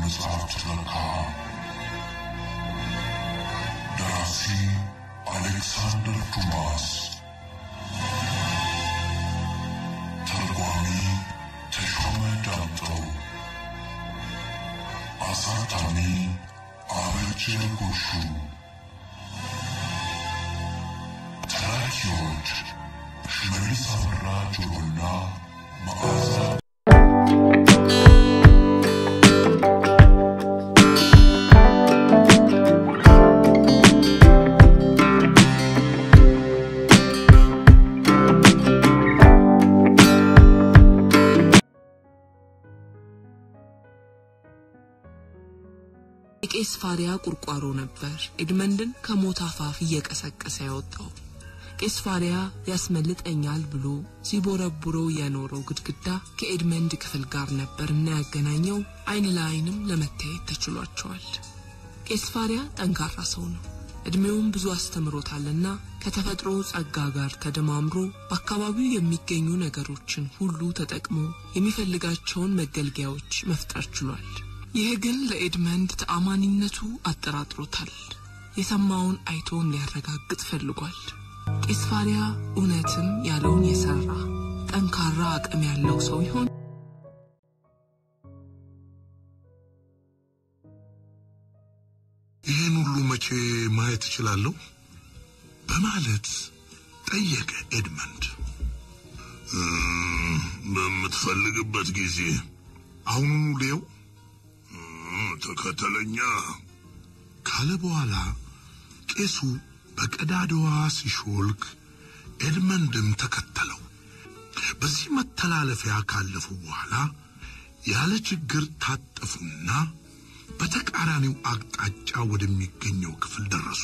መጽሐፍ ትረካ ደራሲ አሌክሳንደር ዱማስ ተርጓሚ ተሾመ ዳምጠው አሳታሚ አበጀ ጎሹ ተራኪዎች ሽመልስ አበራ ጆሮና መዓዛ የቄስ ፋሪያ ቁርቋሮ ነበር ኤድመንድን ከሞት አፋፍ እየቀሰቀሰ ያወጣው። ቄስ ፋሪያ ያስመልጠኛል ብሎ ሲቦረቡረው የኖረው ግድግዳ ከኤድመንድ ክፍል ጋር ነበር እና ያገናኘው አይን ለአይንም ለመታየት ተችሏቸዋል። ቄስ ፋሪያ ጠንካራ ሰው ነው። እድሜውም ብዙ አስተምሮታልና ከተፈጥሮ ጸጋ ጋር ተደማምሮ በአካባቢው የሚገኙ ነገሮችን ሁሉ ተጠቅሞ የሚፈልጋቸውን መገልገያዎች መፍጠር ችሏል። ይህ ግን ለኤድመንድ ተአማኒነቱ አጠራጥሮታል። የሰማውን አይቶ እንዲያረጋግጥ ፈልጓል። ቄስ ፋሪያ እውነትም ያለውን የሰራ ጠንካራ አቅም ያለው ሰው ይሆን? ይህን ሁሉ መቼ ማየት እችላለሁ? በማለት ጠየቀ ኤድመንድ። በምትፈልግበት ጊዜ አሁኑኑ ሌው ተከተለኛ ካለ በኋላ ቄሱ በቀዳዳዋ ሲሾልክ ኤድመንድም ተከተለው። በዚህ መተላለፊያ ካለፉ በኋላ ያለ ችግር ታጠፉና በተቃራኒው አቅጣጫ ወደሚገኘው ክፍል ደረሱ።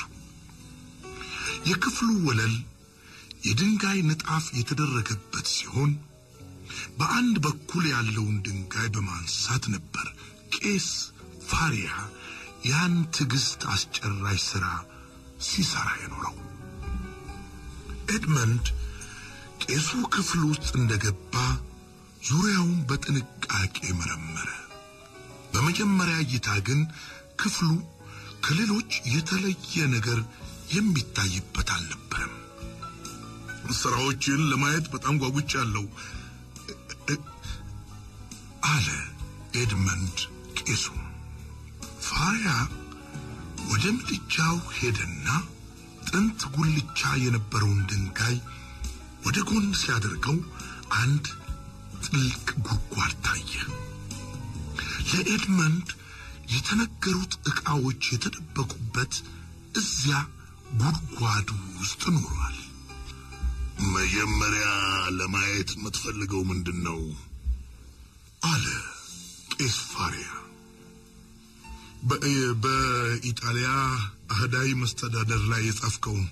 የክፍሉ ወለል የድንጋይ ንጣፍ የተደረገበት ሲሆን በአንድ በኩል ያለውን ድንጋይ በማንሳት ነበር ቄስ ፋሪያ ያን ትዕግስት አስጨራሽ ሥራ ሲሰራ የኖረው። ኤድመንድ ቄሱ ክፍል ውስጥ እንደገባ ዙሪያውን በጥንቃቄ መረመረ። በመጀመሪያ እይታ ግን ክፍሉ ከሌሎች የተለየ ነገር የሚታይበት አልነበረም። ስራዎችን ለማየት በጣም ጓጉቻለሁ አለ ኤድመንድ ቄሱ። ፋሪያ ወደ ምድጃው ሄደና ጥንት ጉልቻ የነበረውን ድንጋይ ወደ ጎን ሲያደርገው አንድ ጥልቅ ጉድጓድ ታየ። ለኤድመንድ የተነገሩት ዕቃዎች የተደበቁበት እዚያ ጉድጓዱ ውስጥ ኖሯል። መጀመሪያ ለማየት የምትፈልገው ምንድን ነው? አለ ቄስ ፋሪያ። በኢጣሊያ አህዳዊ መስተዳደር ላይ የጻፍከውን።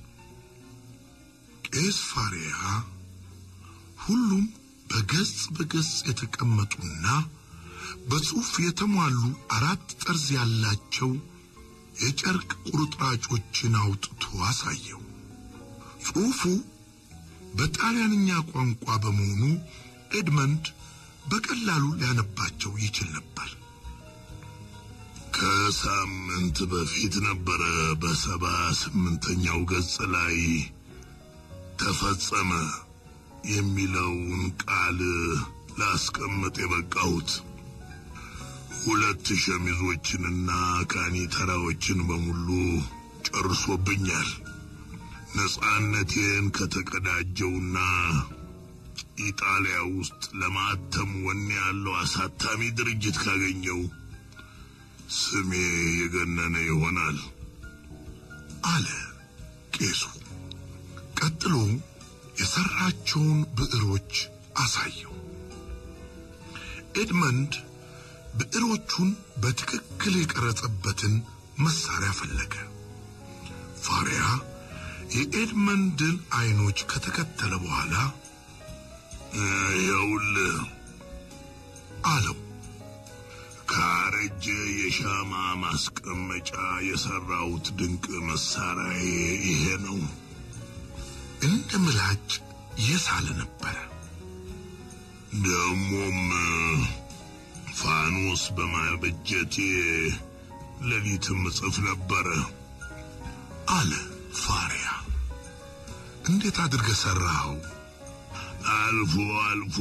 ቄስ ፋሪያ ሁሉም በገጽ በገጽ የተቀመጡና በጽሑፍ የተሟሉ አራት ጠርዝ ያላቸው የጨርቅ ቁርጥራጮችን አውጥቶ አሳየው። ጽሑፉ በጣሊያንኛ ቋንቋ በመሆኑ ኤድመንድ በቀላሉ ሊያነባቸው ይችል ነበር። ከሳምንት በፊት ነበረ በሰባ ስምንተኛው ገጽ ላይ ተፈጸመ የሚለውን ቃል ላስቀምጥ የበቃሁት። ሁለት ሸሚዞችንና ካኒተራዎችን በሙሉ ጨርሶብኛል። ነጻነቴን ከተቀዳጀውና ኢጣሊያ ውስጥ ለማተም ወኔ ያለው አሳታሚ ድርጅት ካገኘው ስሜ የገነነ ይሆናል አለ ቄሱ። ቀጥሎ የሰራቸውን ብዕሮች አሳየው። ኤድመንድ ብዕሮቹን በትክክል የቀረጸበትን መሳሪያ ፈለገ። ፋሪያ የኤድመንድን አይኖች ከተከተለ በኋላ ይኸውልህ አለው። ካረጀ የሻማ ማስቀመጫ የሰራሁት ድንቅ መሳሪያዬ ይሄ ነው። እንደ ምላጭ የሳለ ነበረ። ደሞም ፋኖስ በማበጀቴ ሌሊትም እጽፍ ነበረ አለ ፋሪያ። እንዴት አድርገህ ሰራኸው? አልፎ አልፎ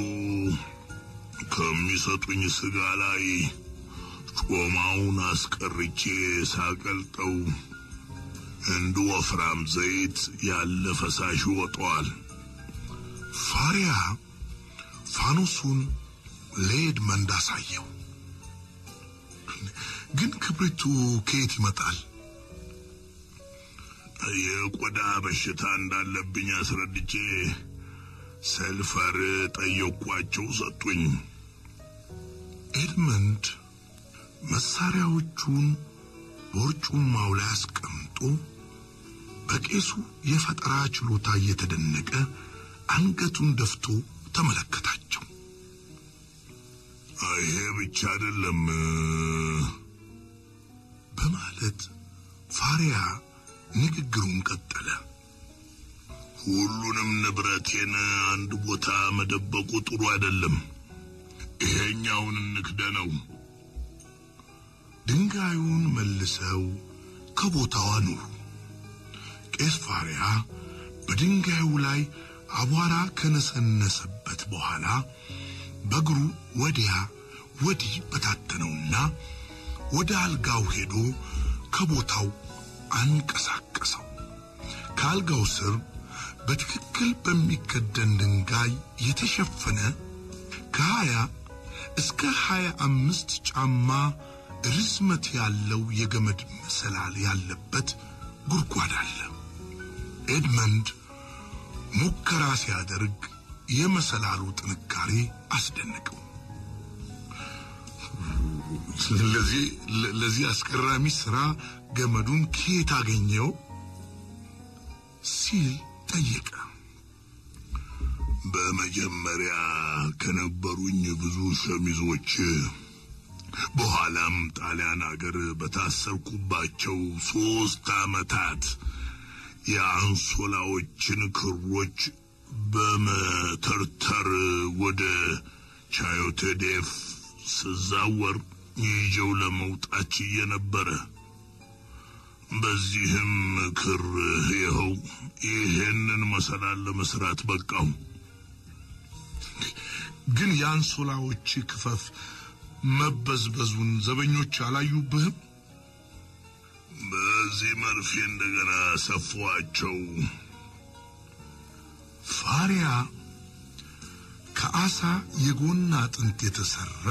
ከሚሰጡኝ ስጋ ላይ ጮማውን አስቀርቼ ሳቀልጠው እንደ ወፍራም ዘይት ያለ ፈሳሽ ይወጣዋል። ፋሪያ ፋኖሱን ለኤድመንድ አሳየው። ግን ክብሪቱ ከየት ይመጣል? የቆዳ በሽታ እንዳለብኝ አስረድቼ ሰልፈር ጠየኳቸው፣ ሰጡኝ። ኤድመንድ መሳሪያዎቹን በወርጩማው ላይ አስቀምጦ በቄሱ የፈጠራ ችሎታ እየተደነቀ አንገቱን ደፍቶ ተመለከታቸው። ይሄ ብቻ አይደለም በማለት ፋሪያ ንግግሩን ቀጠለ። ሁሉንም ንብረቴን አንድ ቦታ መደበቁ ጥሩ አይደለም። ይሄኛውን እንክደነው። ድንጋዩን መልሰው ከቦታው አኑሩ። ቄስ ፋሪያ በድንጋዩ ላይ አቧራ ከነሰነሰበት በኋላ በእግሩ ወዲያ ወዲህ በታተነውና ወደ አልጋው ሄዶ ከቦታው አንቀሳቀሰው። ከአልጋው ስር በትክክል በሚከደን ድንጋይ የተሸፈነ ከሀያ እስከ ሀያ አምስት ጫማ ርዝመት ያለው የገመድ መሰላል ያለበት ጉድጓድ አለ። ኤድመንድ ሙከራ ሲያደርግ የመሰላሉ ጥንካሬ አስደነቀው። ለዚህ ለዚህ አስገራሚ ስራ ገመዱን ከየት አገኘው ሲል ጠየቀ። በመጀመሪያ ከነበሩኝ ብዙ ሸሚዞች በኋላም ጣሊያን አገር በታሰርኩባቸው ሶስት ዓመታት የአንሶላዎችን ክሮች በመተርተር ወደ ቻዮቴዴፍ ስዛወር ይዤው ለመውጣት ችዬ ነበረ። በዚህም ክር ይኸው ይሄንን መሰላል ለመስራት በቃው። ግን የአንሶላዎች ክፈፍ መበዝበዙን ዘበኞች አላዩብህም? በዚህ መርፌ እንደገና ሰፏቸው። ፋሪያ ከአሳ የጎን አጥንት የተሰራ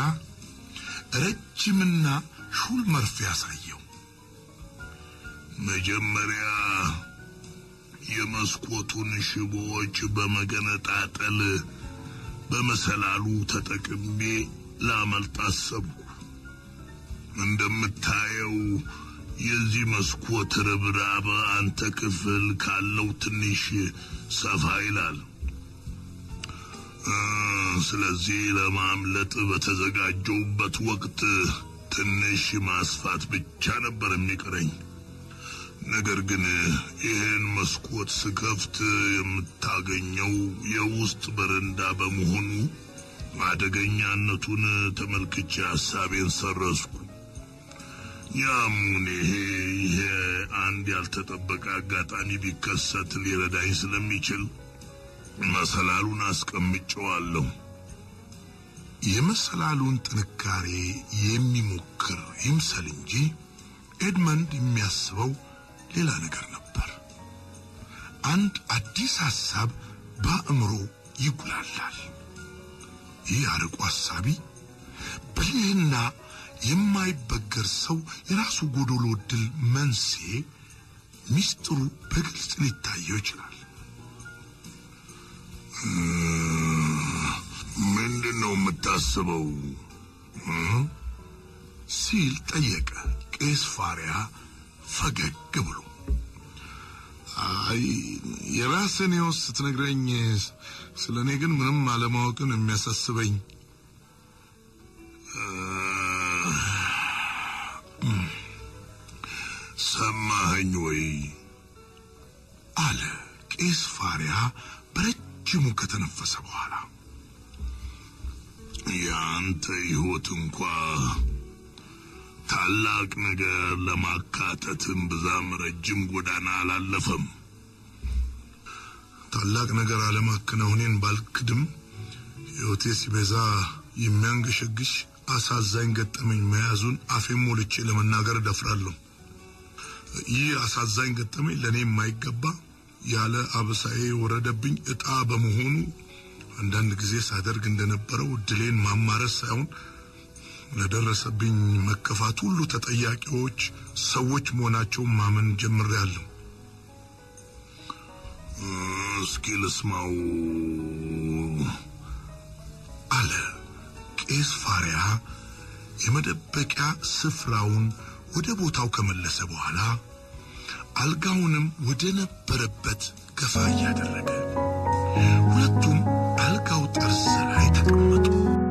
ረጅምና ሹል መርፌ ያሳየው። መጀመሪያ የመስኮቱን ሽቦዎች በመገነጣጠል በመሰላሉ ተጠቅሜ ላመልጥ አሰብኩ። እንደምታየው የዚህ መስኮት ርብራብ አንተ ክፍል ካለው ትንሽ ሰፋ ይላል። ስለዚህ ለማምለጥ በተዘጋጀውበት ወቅት ትንሽ ማስፋት ብቻ ነበር የሚቀረኝ። ነገር ግን ይህን መስኮት ስከፍት የምታገኘው የውስጥ በረንዳ በመሆኑ አደገኛነቱን ተመልክቼ ሀሳቤን ሰረዝኩ። ያሙን ይሄ ይሄ አንድ ያልተጠበቀ አጋጣሚ ቢከሰት ሊረዳኝ ስለሚችል መሰላሉን አስቀምጨዋለሁ። የመሰላሉን ጥንካሬ የሚሞክር ይምሰል እንጂ ኤድመንድ የሚያስበው ሌላ ነገር ነበር። አንድ አዲስ ሐሳብ በአእምሮ ይጉላላል። ይህ አርቆ ሐሳቢ ብልህና የማይበገር ሰው የራሱ ጎዶሎ ድል መንስኤ ሚስጥሩ በግልጽ ሊታየው ይችላል። ምንድን ነው የምታስበው? ሲል ጠየቀ ቄስ ፋሪያ ፈገግ ብሎ። አይ የራስን ሕይወት ስትነግረኝ ስለ እኔ ግን ምንም አለማወቅን የሚያሳስበኝ ሰማኸኝ ወይ? አለ ቄስ ፋሪያ በረጅሙ ከተነፈሰ በኋላ። የአንተ ሕይወት እንኳ ታላቅ ነገር ለማካተትም ብዛም ረጅም ጎዳና አላለፈም። ታላቅ ነገር አለማከናወኔን ባልክድም ሕይወቴ ሲበዛ የሚያንገሸግሽ አሳዛኝ ገጠመኝ መያዙን አፌን ሞልቼ ለመናገር እደፍራለሁ። ይህ አሳዛኝ ገጠመኝ ለእኔ የማይገባ ያለ አበሳዬ የወረደብኝ ዕጣ በመሆኑ አንዳንድ ጊዜ ሳደርግ እንደነበረው እድሌን ማማረስ ሳይሆን ለደረሰብኝ መከፋት ሁሉ ተጠያቂዎች ሰዎች መሆናቸውን ማመን ጀምሬያለሁ። እስኪ ልስማው አለ ቄስ ፋሪያ የመደበቂያ ስፍራውን ወደ ቦታው ከመለሰ በኋላ አልጋውንም ወደ ነበረበት ገፋ እያደረገ ሁለቱም አልጋው ጠርዝ ላይ ተቀመጡ።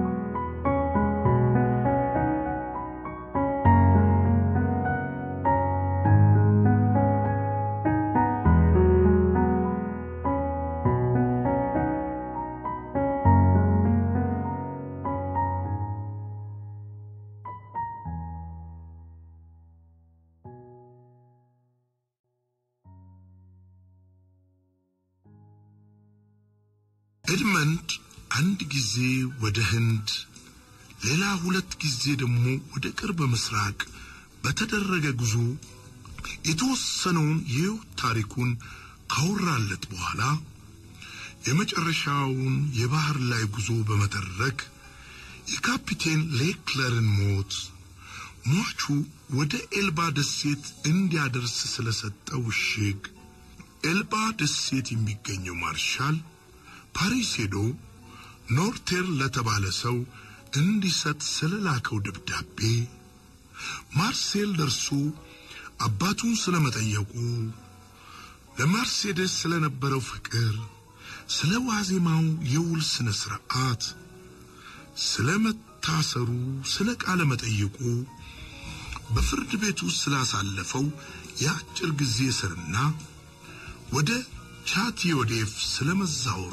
ኤድመንድ አንድ ጊዜ ወደ ህንድ ሌላ ሁለት ጊዜ ደግሞ ወደ ቅርብ ምስራቅ በተደረገ ጉዞ የተወሰነውን የሕይወት ታሪኩን ካወራለት በኋላ የመጨረሻውን የባህር ላይ ጉዞ በመተረክ የካፒቴን ሌክለርን ሞት ሟቹ ወደ ኤልባ ደሴት እንዲያደርስ ስለሰጠው እሽግ ኤልባ ደሴት የሚገኘው ማርሻል ፓሪስ ሄዶ ኖርቴር ለተባለ ሰው እንዲሰጥ ስለላከው ደብዳቤ ማርሴል ደርሶ አባቱን ስለመጠየቁ ለማርሴዴስ ስለነበረው ፍቅር፣ ስለ ዋዜማው የውል ስነ ስርዓት፣ ስለ መታሰሩ፣ ስለ ቃለ መጠይቁ፣ በፍርድ ቤት ውስጥ ስላሳለፈው የአጭር ጊዜ እስርና ወደ ቻቲዮዴፍ ስለመዛወሩ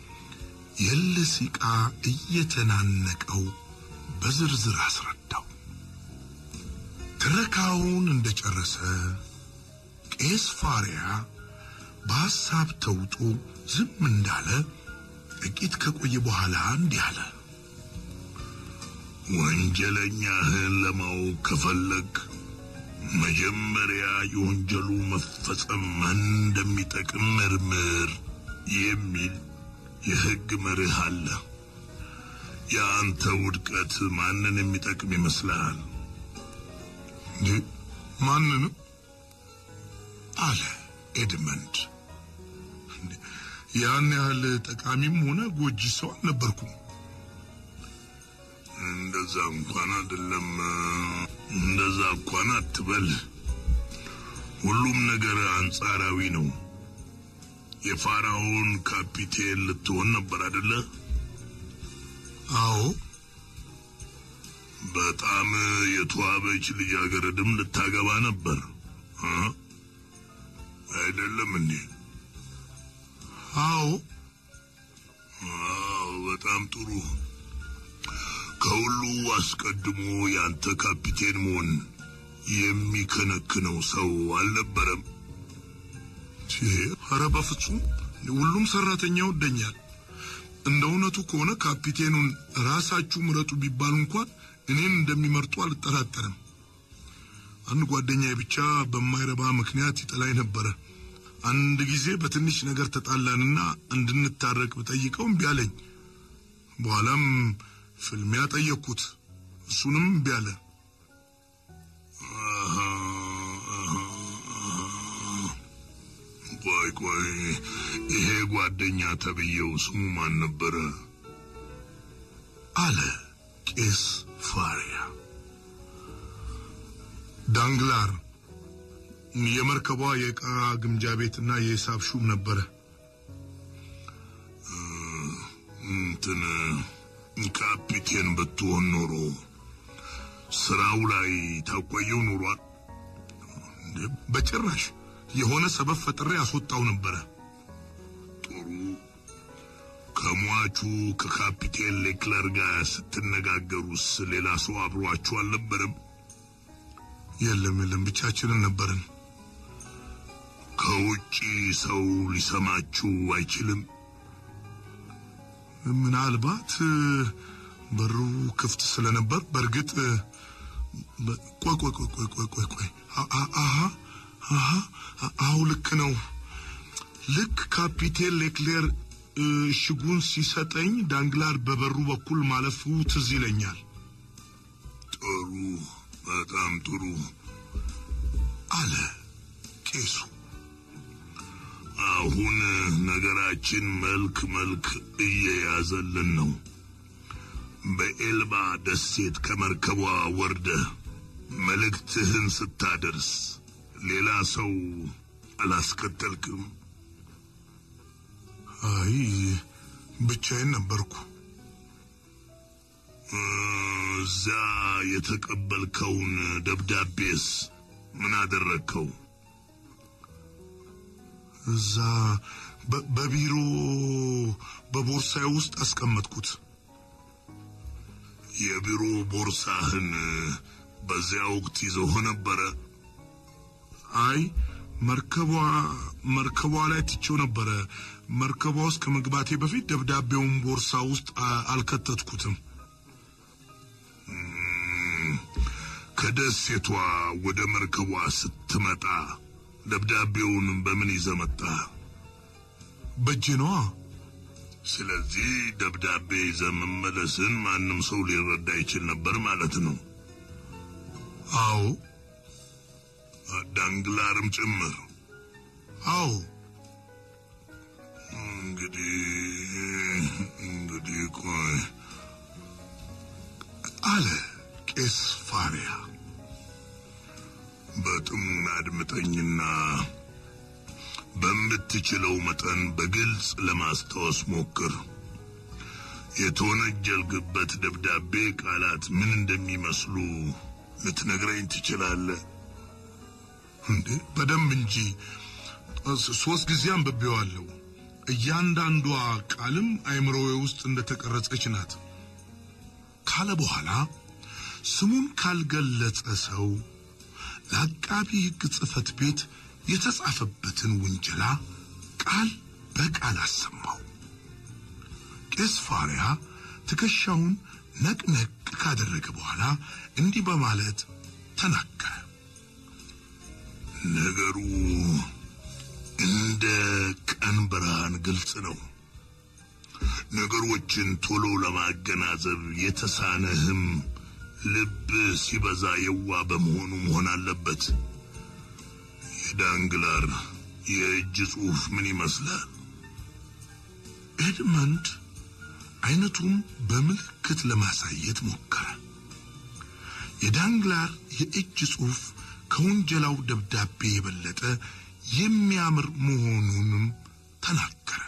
የልሲቃ እየተናነቀው በዝርዝር አስረዳው። ትረካውን እንደጨረሰ ቄስ ፋሪያ በሐሳብ ተውጦ ዝም እንዳለ ጥቂት ከቆየ በኋላ እንዲህ አለ። ወንጀለኛህን ለማወቅ ከፈለግ መጀመሪያ የወንጀሉ መፈጸም ማን እንደሚጠቅም መርምር የሚል የሕግ መርህ አለ። የአንተ ውድቀት ማንን የሚጠቅም ይመስልሃል? ማንንም አለ ኤድመንድ። ያን ያህል ጠቃሚም ሆነ ጎጂ ሰው አልነበርኩም። እንደዛ እንኳን አይደለም። እንደዛ እንኳን አትበል። ሁሉም ነገር አንጻራዊ ነው። የፋራውን ካፒቴን ልትሆን ነበር አይደለ? አዎ። በጣም የተዋበች ልጃገረድም ልታገባ ነበር አይደለም እንዴ? አዎ። አዎ፣ በጣም ጥሩ። ከሁሉ አስቀድሞ ያንተ ካፒቴን መሆን የሚከነክነው ሰው አልነበረም። ኧረ በፍጹም ሁሉም ሰራተኛ ይወደኛል። እንደ እውነቱ ከሆነ ካፒቴኑን ራሳችሁ ምረጡ ቢባሉ እንኳን እኔን እንደሚመርጡ አልጠራጠርም። አንድ ጓደኛዬ ብቻ በማይረባ ምክንያት ይጠላኝ ነበረ። አንድ ጊዜ በትንሽ ነገር ተጣላንና እንድንታረቅ ብጠይቀው እምቢ አለኝ። በኋላም ፍልሚያ ጠየቅኩት፣ እሱንም እምቢ አለ። ቆይ ቆይ፣ ይሄ ጓደኛ ተብዬው ስሙ ማን ነበረ? አለ ቄስ ፋሪያ። ዳንግላር የመርከቧ የዕቃ ግምጃ ቤትና የሂሳብ ሹም ነበረ። እንትን ካፒቴን ብትሆን ኖሮ ስራው ላይ ታቆየው ኖሯል። በጭራሽ የሆነ ሰበብ ፈጥሬ ያስወጣው ነበረ። ጥሩ። ከሞ ከሟቹ ከካፒቴን ሌክለር ጋር ስትነጋገሩስ ሌላ ሰው አብሯችሁ አልነበረም? የለም የለም፣ ብቻችንን ነበርን። ከውጪ ሰው ሊሰማችሁ አይችልም? ምናልባት በሩ ክፍት ስለነበር በእርግጥ ቆይ ቆይ ቆይ ቆይ ቆይ ቆይ ቆይ አሀ አሀ አሁ ልክ ነው። ልክ ካፒቴን ሌክሌር እሽጉን ሲሰጠኝ ዳንግላር በበሩ በኩል ማለፉ ትዝ ይለኛል። ጥሩ፣ በጣም ጥሩ አለ ቄሱ። አሁን ነገራችን መልክ መልክ እየያዘልን ነው። በኤልባ ደሴት ከመርከቧ ወርደ መልእክትህን ስታደርስ ሌላ ሰው አላስከተልክም? አይ ብቻዬን ነበርኩ። እዛ የተቀበልከውን ደብዳቤስ ምን አደረግከው? እዛ በቢሮ በቦርሳዬ ውስጥ አስቀመጥኩት። የቢሮ ቦርሳህን በዚያ ወቅት ይዘው ነበረ? አይ መርከቧ መርከቧ ላይ ትቼው ነበረ። መርከቧ ውስጥ ከመግባቴ በፊት ደብዳቤውን ቦርሳ ውስጥ አልከተትኩትም። ከደሴቷ ወደ መርከቧ ስትመጣ ደብዳቤውን በምን ይዘህ መጣህ? በእጄ ነዋ። ስለዚህ ደብዳቤ ይዘህ መመለስን ማንም ሰው ሊረዳ ይችል ነበር ማለት ነው። አዎ፣ ዳንግላርም ጭምር። አዎ። እንግዲህ እንግዲህ ቆይ አለ ቄስ ፋሪያ። በጥሙና አድምጠኝና በምትችለው መጠን በግልጽ ለማስታወስ ሞክር። የተወነጀልክበት ደብዳቤ ቃላት ምን እንደሚመስሉ ልትነግረኝ ትችላለህ? እንዴ በደንብ እንጂ ሶስት ጊዜ አንብቤዋለሁ። እያንዳንዷ ቃልም አይምሮዬ ውስጥ እንደተቀረጸች ናት ካለ በኋላ ስሙን ካልገለጸ ሰው ለአቃቢ ሕግ ጽሕፈት ቤት የተጻፈበትን ውንጀላ ቃል በቃል አሰማው። ቄስ ፋሪያ ትከሻውን ነቅነቅ ካደረገ በኋላ እንዲህ በማለት ተናገረ። ነገሩ እንደ ቀን ብርሃን ግልጽ ነው። ነገሮችን ቶሎ ለማገናዘብ የተሳነህም ልብ ሲበዛ የዋ በመሆኑ መሆን አለበት። የዳንግላር የእጅ ጽሑፍ ምን ይመስላል? ኤድመንድ አይነቱን በምልክት ለማሳየት ሞከረ። የዳንግላር የእጅ ጽሑፍ ከወንጀላው ደብዳቤ የበለጠ የሚያምር መሆኑንም ተናገረ።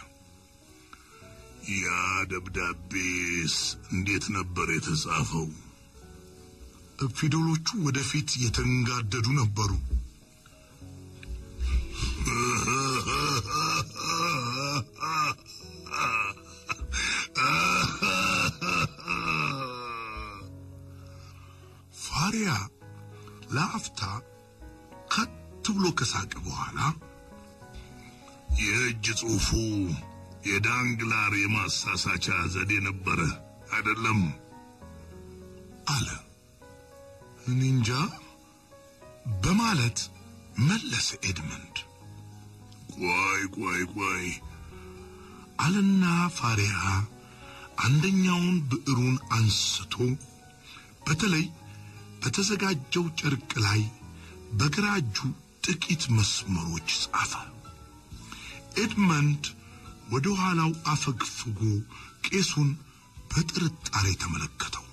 ያ ደብዳቤስ እንዴት ነበር የተጻፈው? ፊደሎቹ ወደፊት የተንጋደዱ ነበሩ። ፋሪያ ለአፍታ ከት ብሎ ከሳቀ በኋላ የእጅ ጽሑፉ የዳንግላር የማሳሳቻ ዘዴ ነበረ አይደለም አለ። እኔ እንጃ በማለት መለሰ ኤድመንድ። ቆይ ቆይ ቆይ አለና ፋሪያ አንደኛውን ብዕሩን አንስቶ በተለይ በተዘጋጀው ጨርቅ ላይ በግራ እጁ ጥቂት መስመሮች ጻፈ። ኤድመንድ ወደ ኋላው አፈግፍጎ ቄሱን በጥርጣሬ ተመለከተው።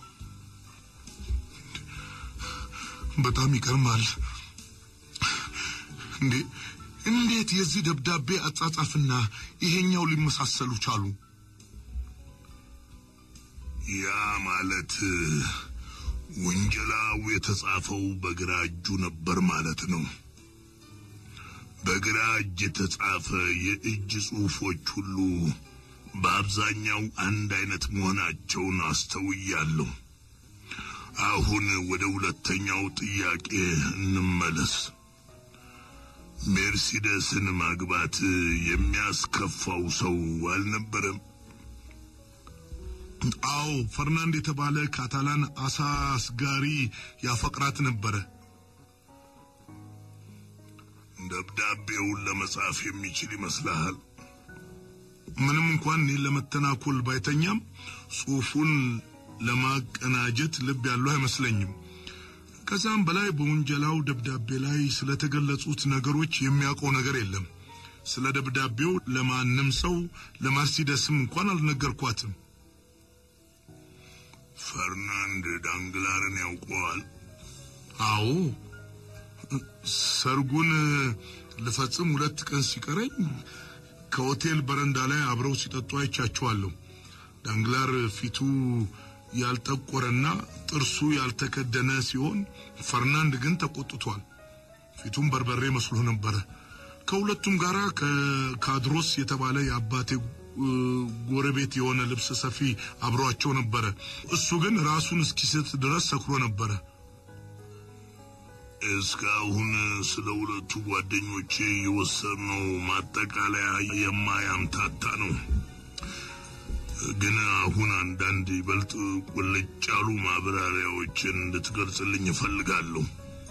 በጣም ይገርማል። እንዴ እንዴት የዚህ ደብዳቤ አጻጻፍና ይሄኛው ሊመሳሰሉ ቻሉ? ያ ማለት ውንጀላው የተጻፈው በግራ እጁ ነበር ማለት ነው። በግራ እጅ የተጻፈ የእጅ ጽሑፎች ሁሉ በአብዛኛው አንድ አይነት መሆናቸውን አስተውያለሁ። አሁን ወደ ሁለተኛው ጥያቄ እንመለስ። ሜርሲደስን ማግባት የሚያስከፋው ሰው አልነበረም? አዎ ፈርናንድ የተባለ ካታላን አሳ አስጋሪ ያፈቅራት ነበረ። ደብዳቤውን ለመጻፍ የሚችል ይመስልሃል? ምንም እንኳን እኔን ለመተናኮል ባይተኛም ጽሑፉን ለማቀናጀት ልብ ያለው አይመስለኝም። ከዛም በላይ በውንጀላው ደብዳቤ ላይ ስለተገለጹት ነገሮች የሚያውቀው ነገር የለም። ስለ ደብዳቤው ለማንም ሰው ለመርሲደስም እንኳን አልነገርኳትም። ፈርናንድ ዳንግላርን ያውቀዋል? አዎ ሰርጉን ልፈጽም ሁለት ቀን ሲቀረኝ ከሆቴል በረንዳ ላይ አብረው ሲጠጡ አይቻቸዋለሁ። ዳንግላር ፊቱ ያልጠቆረና ጥርሱ ያልተከደነ ሲሆን ፈርናንድ ግን ተቆጥቷል። ፊቱም በርበሬ መስሎ ነበረ። ከሁለቱም ጋራ ከካድሮስ የተባለ የአባቴ ጎረቤት የሆነ ልብስ ሰፊ አብሯቸው ነበረ። እሱ ግን ራሱን እስኪስት ድረስ ሰክሮ ነበረ። እስካሁን ስለ ሁለቱ ጓደኞቼ የወሰነው ማጠቃለያ የማያምታታ ነው። ግን አሁን አንዳንድ ይበልጥ ቁልጭ ያሉ ማብራሪያዎችን እንድትገልጽልኝ እፈልጋለሁ።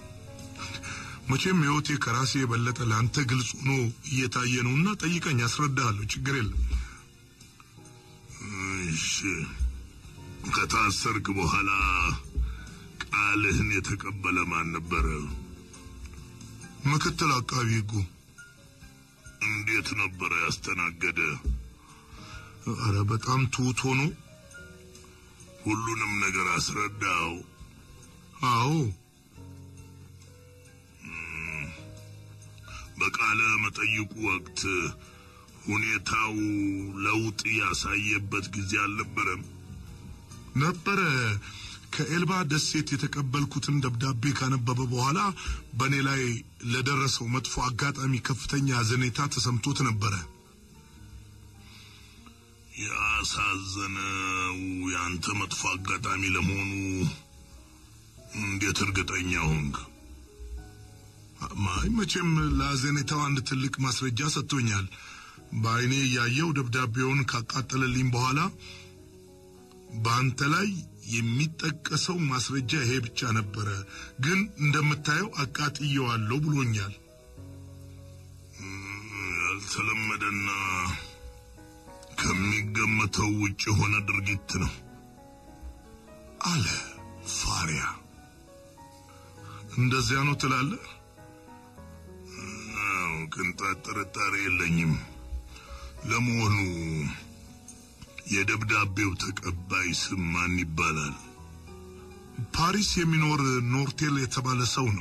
መቼም ሕይወቴ ከራሴ የበለጠ ለአንተ ግልጽ ሆኖ እየታየ ነውና ጠይቀኝ፣ አስረዳሃለሁ። ችግር የለም። እሺ፣ ከታሰርክ በኋላ ቃልህን የተቀበለ ማን ነበረ? ምክትል አቃቢ ሕጉ። እንዴት ነበረ ያስተናገደ? አረ በጣም ትሁት ሆኖ ሁሉንም ነገር አስረዳው? አዎ በቃለ መጠይቁ ወቅት ሁኔታው ለውጥ ያሳየበት ጊዜ አልነበረም? ነበረ። ከኤልባ ደሴት የተቀበልኩትን ደብዳቤ ካነበበ በኋላ በእኔ ላይ ለደረሰው መጥፎ አጋጣሚ ከፍተኛ ሐዘኔታ ተሰምቶት ነበረ። ያሳዘነው ያንተ መጥፎ አጋጣሚ ለመሆኑ እንዴት እርግጠኛ ሆንክ? ማይ መቼም ለሐዘኔታው አንድ ትልቅ ማስረጃ ሰጥቶኛል። በዓይኔ እያየው ደብዳቤውን ካቃጠለልኝ በኋላ በአንተ ላይ የሚጠቀሰው ማስረጃ ይሄ ብቻ ነበረ፣ ግን እንደምታየው አቃጥየዋለሁ ብሎኛል። ያልተለመደና ከሚገመተው ውጭ የሆነ ድርጊት ነው አለ ፋሪያ። እንደዚያ ነው ትላለህ? አዎ፣ ቅንጣት ጥርጣሬ የለኝም። ለመሆኑ የደብዳቤው ተቀባይ ስም ማን ይባላል? ፓሪስ የሚኖር ኖርቴል የተባለ ሰው ነው።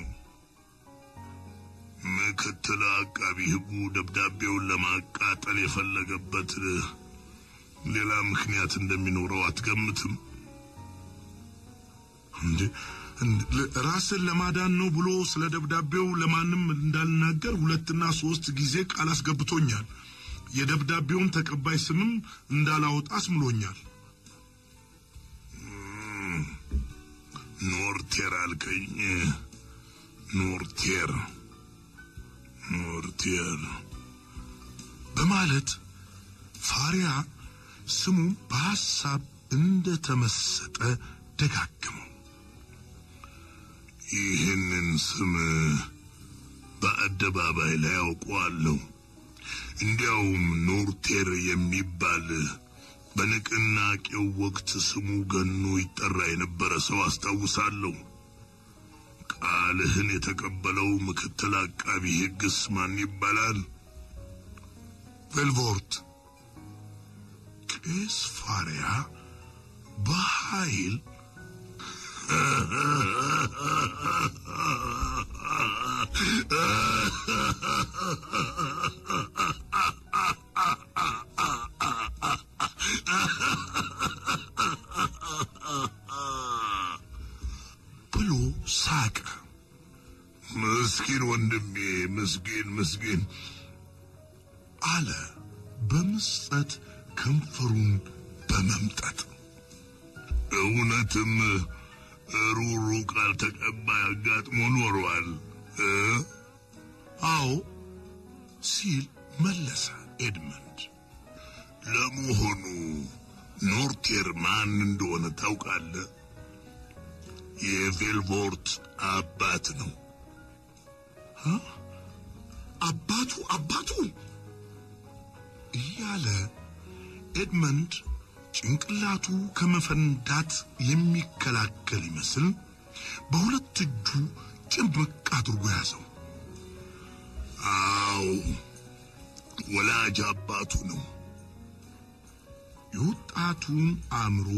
ምክትል አቃቢ ሕጉ ደብዳቤውን ለማቃጠል የፈለገበት ሌላ ምክንያት እንደሚኖረው አትገምትም? እንዴ ራስን ለማዳን ነው ብሎ ስለ ደብዳቤው ለማንም እንዳልናገር ሁለትና ሶስት ጊዜ ቃል አስገብቶኛል። የደብዳቤውን ተቀባይ ስምም እንዳላወጣ አስምሎኛል። ኖርቴር አልከኝ? ኖርቴር ኖርቴር በማለት ፋሪያ ስሙ በሐሳብ እንደተመሰጠ ደጋግመው። ይህንን ስም በአደባባይ ላይ አውቀዋለሁ። እንዲያውም ኖርቴር የሚባል በንቅናቄው ወቅት ስሙ ገኖ ይጠራ የነበረ ሰው አስታውሳለሁ። ቃልህን የተቀበለው ምክትል አቃቢ ሕግስ ማን ይባላል? ቬልቮርት። ቄስ ፋሪያ በኃይል ብሎ ሳቀ። ምስኪን ወንድሜ፣ ምስኪን ምስኪን አለ በምጸት ከንፈሩን በመምጠጥ እውነትም ሩሩ ቃል ተቀባይ አጋጥሞ ኖሯል እ አዎ ሲል መለሰ ኤድመንድ። ለመሆኑ ኖርቴር ማን እንደሆነ ታውቃለህ? የቬልቮርት አባት ነው። አባቱ አባቱ እያለ ኤድመንድ ጭንቅላቱ ከመፈንዳት የሚከላከል ይመስል በሁለት እጁ ጭብቅ አድርጎ ያዘው። አዎ ወላጅ አባቱ ነው። የወጣቱን አእምሮ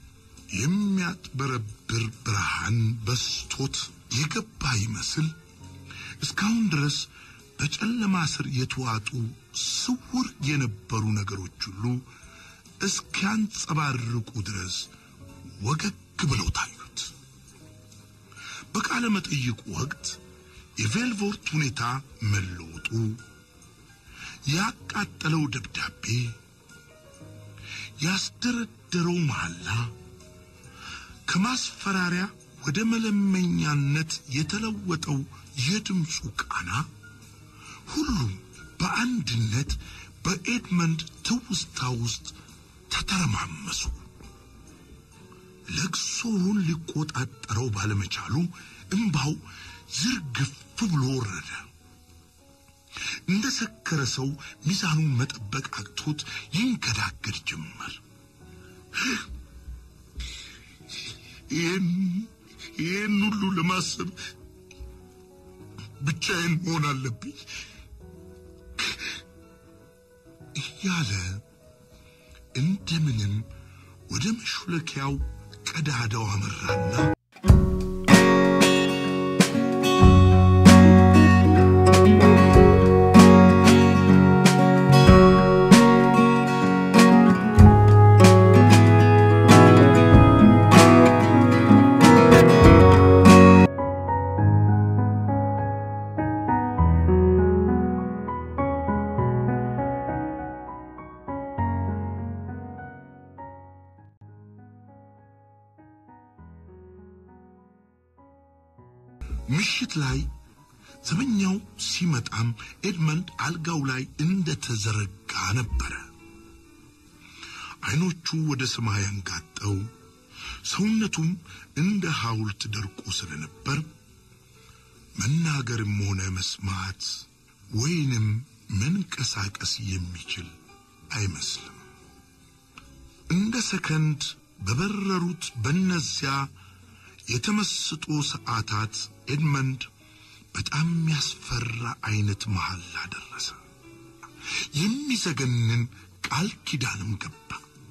የሚያጥበረብር ብርሃን በስቶት የገባ ይመስል እስካሁን ድረስ በጨለማ ስር የተዋጡ ስውር የነበሩ ነገሮች ሁሉ እስኪያንጸባርቁ ድረስ ወገግ ብለው ታዩት። በቃለ መጠይቁ ወቅት የቬልቮርት ሁኔታ መለወጡ፣ ያቃጠለው ደብዳቤ፣ ያስደረደረው መሐላ ከማስፈራሪያ ወደ መለመኛነት የተለወጠው የድምፁ ቃና ሁሉም በአንድነት በኤድመንድ ትውስታ ውስጥ ተተረማመሱ። ለቅሶውን ሊቆጣጠረው ባለመቻሉ እምባው ዝርግፍ ብሎ ወረደ። እንደ ሰከረ ሰው ሚዛኑን መጠበቅ አቅቶት ይንገዳገድ ጀመር። ይህን ይህን ሁሉ ለማሰብ ብቻዬን መሆን አለብኝ እያለ እንደምንም ወደ መሹለኪያው ቀዳዳው አመራና ምሽት ላይ ዘበኛው ሲመጣም ኤድመንድ አልጋው ላይ እንደተዘረጋ ነበረ። አይኖቹ ወደ ሰማይ አንጋጠው ሰውነቱም እንደ ሐውልት ደርቆ ስለነበር መናገርም ሆነ መስማት ወይንም መንቀሳቀስ የሚችል አይመስልም። እንደ ሰከንድ በበረሩት በነዚያ የተመስጦ ሰዓታት ኤድመንድ በጣም የሚያስፈራ አይነት መሐላ ደረሰ። የሚዘገንን ቃል ኪዳንም ገባ።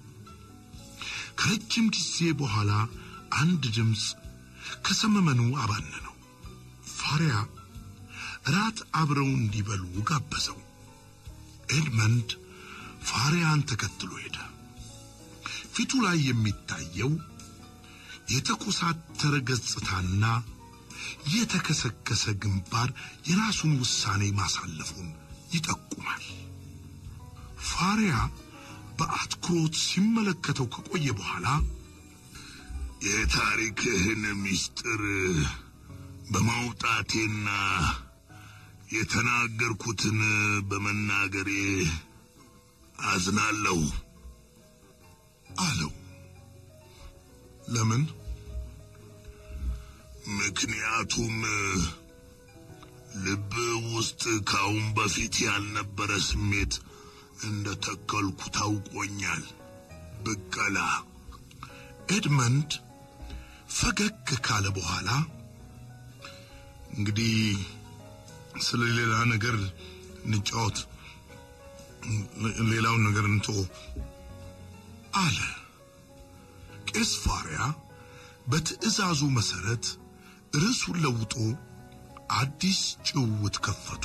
ከረጅም ጊዜ በኋላ አንድ ድምፅ ከሰመመኑ አባነነው። ፋሪያ እራት አብረው እንዲበሉ ጋበዘው። ኤድመንድ ፋሪያን ተከትሎ ሄደ። ፊቱ ላይ የሚታየው የተኮሳተረ ገጽታና የተከሰከሰ ግንባር የራሱን ውሳኔ ማሳለፉን ይጠቁማል። ፋሪያ በአትኩሮት ሲመለከተው ከቆየ በኋላ የታሪክህን ምስጢር በማውጣቴና የተናገርኩትን በመናገሬ አዝናለሁ አለው። ለምን? ምክንያቱም ልብ ውስጥ ካሁን በፊት ያልነበረ ስሜት እንደ ተከልኩ ታውቆኛል። ብቀላ ኤድመንድ ፈገግ ካለ በኋላ እንግዲህ ስለ ሌላ ነገር እንጫወት፣ ሌላውን ነገር እንቶ አለ። ቄስ ፋሪያ በትዕዛዙ መሰረት ርዕሱን ለውጦ አዲስ ጭውውት ከፈቱ።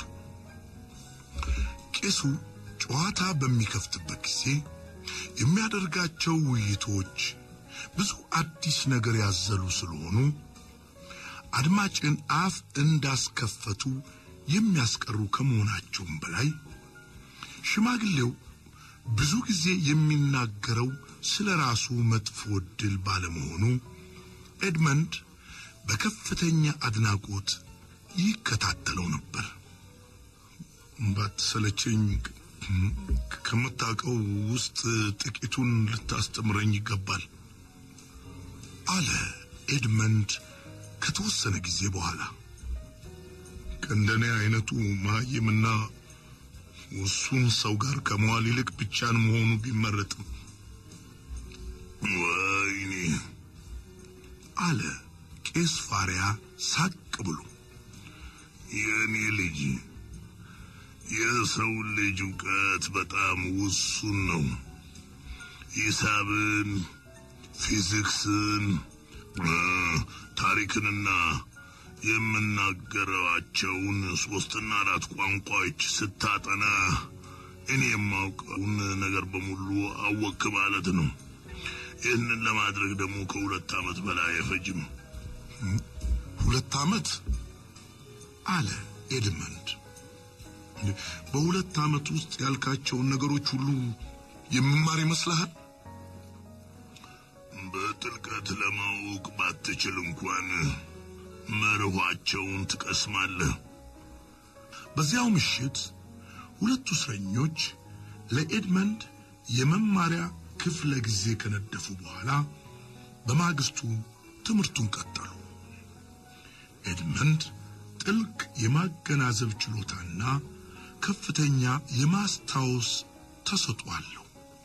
ቄሱ ጨዋታ በሚከፍትበት ጊዜ የሚያደርጋቸው ውይይቶች ብዙ አዲስ ነገር ያዘሉ ስለሆኑ አድማጭን አፍ እንዳስከፈቱ የሚያስቀሩ ከመሆናቸውም በላይ ሽማግሌው ብዙ ጊዜ የሚናገረው ስለ ራሱ መጥፎ ዕድል ባለመሆኑ ኤድመንድ በከፍተኛ አድናቆት ይከታተለው ነበር። ባትሰለቸኝ ከምታውቀው ውስጥ ጥቂቱን ልታስተምረኝ ይገባል አለ ኤድመንድ ከተወሰነ ጊዜ በኋላ። ከእንደኔ አይነቱ መሀይምና ውሱን ሰው ጋር ከመዋል ይልቅ ብቻን መሆኑ ቢመረጥም። ወይኔ አለ ቄስ ፋሪያ ሳቅ ብሎ። የኔ ልጅ የሰው ልጅ እውቀት በጣም ውሱን ነው። ሂሳብን፣ ፊዚክስን፣ ታሪክንና የምናገራቸውን ሶስትና አራት ቋንቋዎች ስታጠና እኔ የማውቀውን ነገር በሙሉ አወክ ማለት ነው። ይህንን ለማድረግ ደግሞ ከሁለት ዓመት በላይ አይፈጅም። ሁለት ዓመት አለ ኤድመንድ። በሁለት ዓመት ውስጥ ያልካቸውን ነገሮች ሁሉ የምማር ይመስልሃል? በጥልቀት ለማወቅ ባትችል እንኳን መርኋቸውን ትቀስማለህ። በዚያው ምሽት ሁለቱ እስረኞች ለኤድመንድ የመማሪያ ክፍለ ጊዜ ከነደፉ በኋላ በማግስቱ ትምህርቱን ቀጠሉ። ኤድመንድ ጥልቅ የማገናዘብ ችሎታና ከፍተኛ የማስታወስ ተሰጥኦ አለው።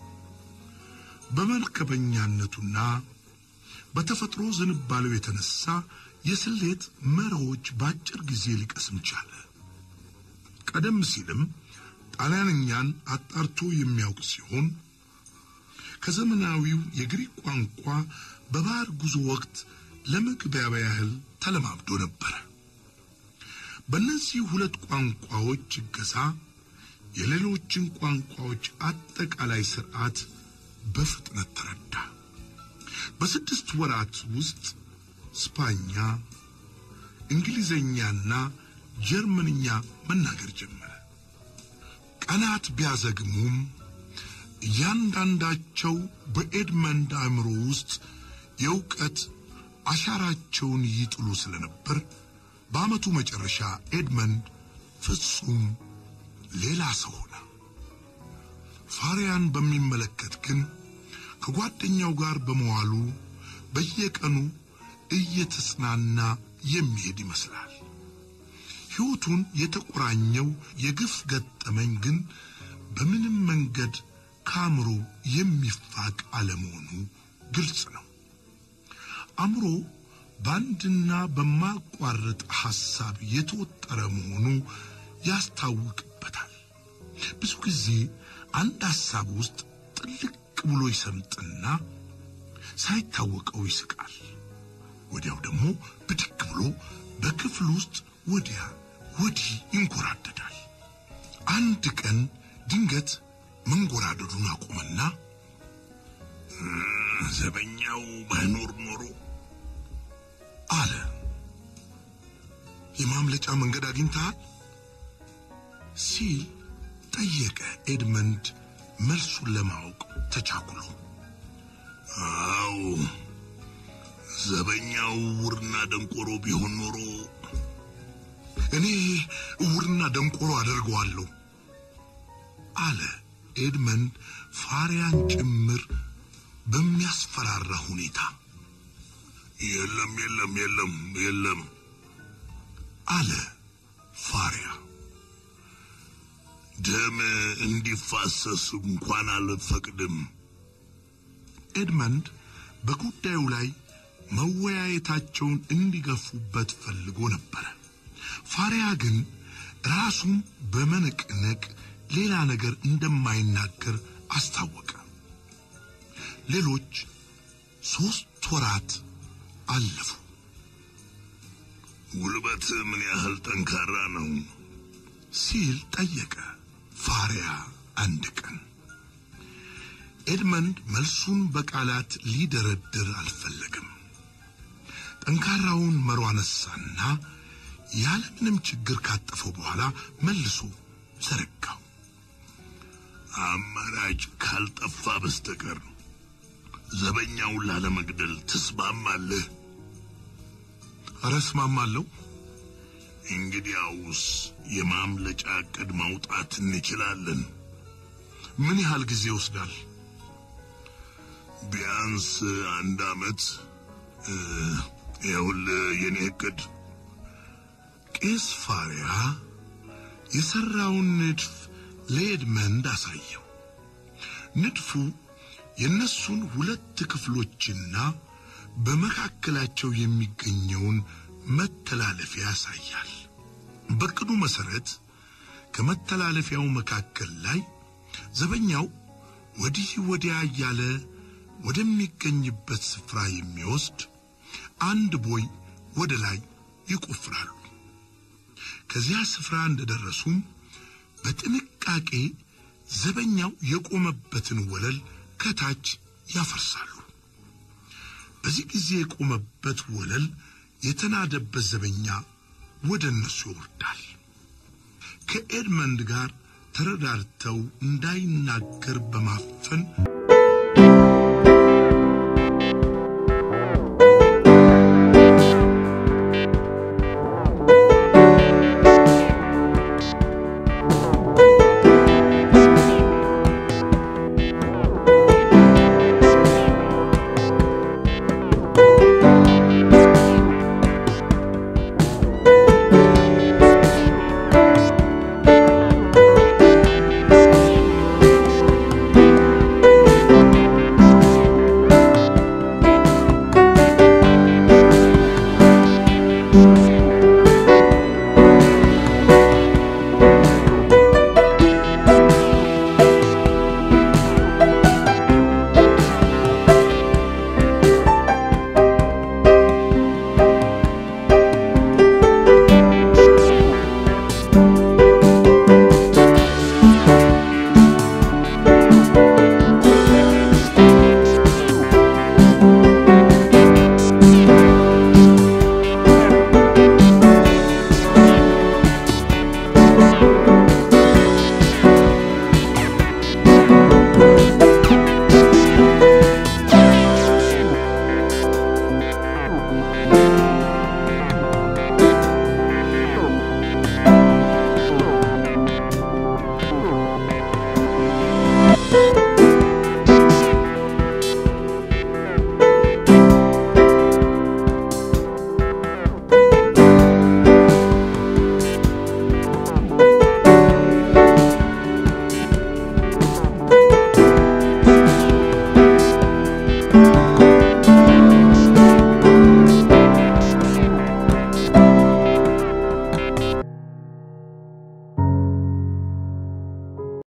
በመርከበኛነቱና በተፈጥሮ ዝንባሌው የተነሳ የስሌት መርሆች በአጭር ጊዜ ሊቀስም ቻለ። ቀደም ሲልም ጣሊያንኛን አጣርቶ የሚያውቅ ሲሆን ከዘመናዊው የግሪክ ቋንቋ በባህር ጉዞ ወቅት ለመግባቢያ ያህል ተለማምዶ ነበረ። በእነዚህ ሁለት ቋንቋዎች እገዛ የሌሎችን ቋንቋዎች አጠቃላይ ስርዓት በፍጥነት ተረዳ። በስድስት ወራት ውስጥ ስፓኛ፣ እንግሊዘኛና ጀርመንኛ መናገር ጀመረ። ቀናት ቢያዘግሙም እያንዳንዳቸው በኤድመንድ አእምሮ ውስጥ የእውቀት አሻራቸውን ይጥሉ ስለነበር በዓመቱ መጨረሻ ኤድመንድ ፍጹም ሌላ ሰው ሆነ። ፋሪያን በሚመለከት ግን ከጓደኛው ጋር በመዋሉ በየቀኑ እየተጽናና የሚሄድ ይመስላል። ሕይወቱን የተቆራኘው የግፍ ገጠመኝ ግን በምንም መንገድ ከአእምሮ የሚፋቅ አለመሆኑ ግልጽ ነው። አእምሮ በአንድና በማቋረጥ ሐሳብ የተወጠረ መሆኑ ያስታውቅበታል። ብዙ ጊዜ አንድ ሐሳብ ውስጥ ጥልቅ ብሎ ይሰምጥና ሳይታወቀው ይስቃል። ወዲያው ደግሞ ብድግ ብሎ በክፍል ውስጥ ወዲያ ወዲህ ይንጎራደዳል። አንድ ቀን ድንገት መንጎራደዱን አቆመና ዘበኛው ባይኖር ኖሮ አለ። የማምለጫ መንገድ አግኝተሃል? ሲል ጠየቀ ኤድመንድ መልሱን ለማወቅ ተቻኩሎ። አው ዘበኛው እውርና ደንቆሮ ቢሆን ኖሮ እኔ እውርና ደንቆሮ አደርገዋለሁ አለ ኤድመንድ ፋሪያን ጭምር በሚያስፈራራ ሁኔታ። የለም የለም የለም የለም አለ ፋሪያ። ደም እንዲፋሰስ እንኳን አልፈቅድም። ኤድመንድ በጉዳዩ ላይ መወያየታቸውን እንዲገፉበት ፈልጎ ነበረ። ፋሪያ ግን ራሱን በመነቅነቅ ሌላ ነገር እንደማይናገር አስታወቀ። ሌሎች ሦስት ወራት አለፉ። ጉልበት ምን ያህል ጠንካራ ነው? ሲል ጠየቀ ፋሪያ አንድ ቀን። ኤድመንድ መልሱን በቃላት ሊደረድር አልፈለግም። ጠንካራውን መሮ አነሳና ያለምንም ችግር ካጠፈው በኋላ መልሶ ዘረጋው። አማራጭ ካልጠፋ በስተቀር ዘበኛውን ላለመግደል ትስማማለህ? ኧረ እስማማለሁ። እንግዲያውስ የማምለጫ ዕቅድ ማውጣት እንችላለን። ምን ያህል ጊዜ ይወስዳል? ቢያንስ አንድ ዓመት። ይኸውልህ የኔ ዕቅድ ቄስ ፋሪያ የሰራውን ንድፍ ለኤድመንድ አሳየው። ንድፉ የእነሱን ሁለት ክፍሎችና በመካከላቸው የሚገኘውን መተላለፊያ ያሳያል። በቅዱ መሰረት ከመተላለፊያው መካከል ላይ ዘበኛው ወዲህ ወዲያ እያለ ወደሚገኝበት ስፍራ የሚወስድ አንድ ቦይ ወደ ላይ ይቆፍራሉ። ከዚያ ስፍራ እንደደረሱም በጥንቃቄ ዘበኛው የቆመበትን ወለል ከታች ያፈርሳሉ። በዚህ ጊዜ የቆመበት ወለል የተናደበት ዘበኛ ወደ እነሱ ይወርዳል። ከኤድመንድ ጋር ተረዳድተው እንዳይናገር በማፈን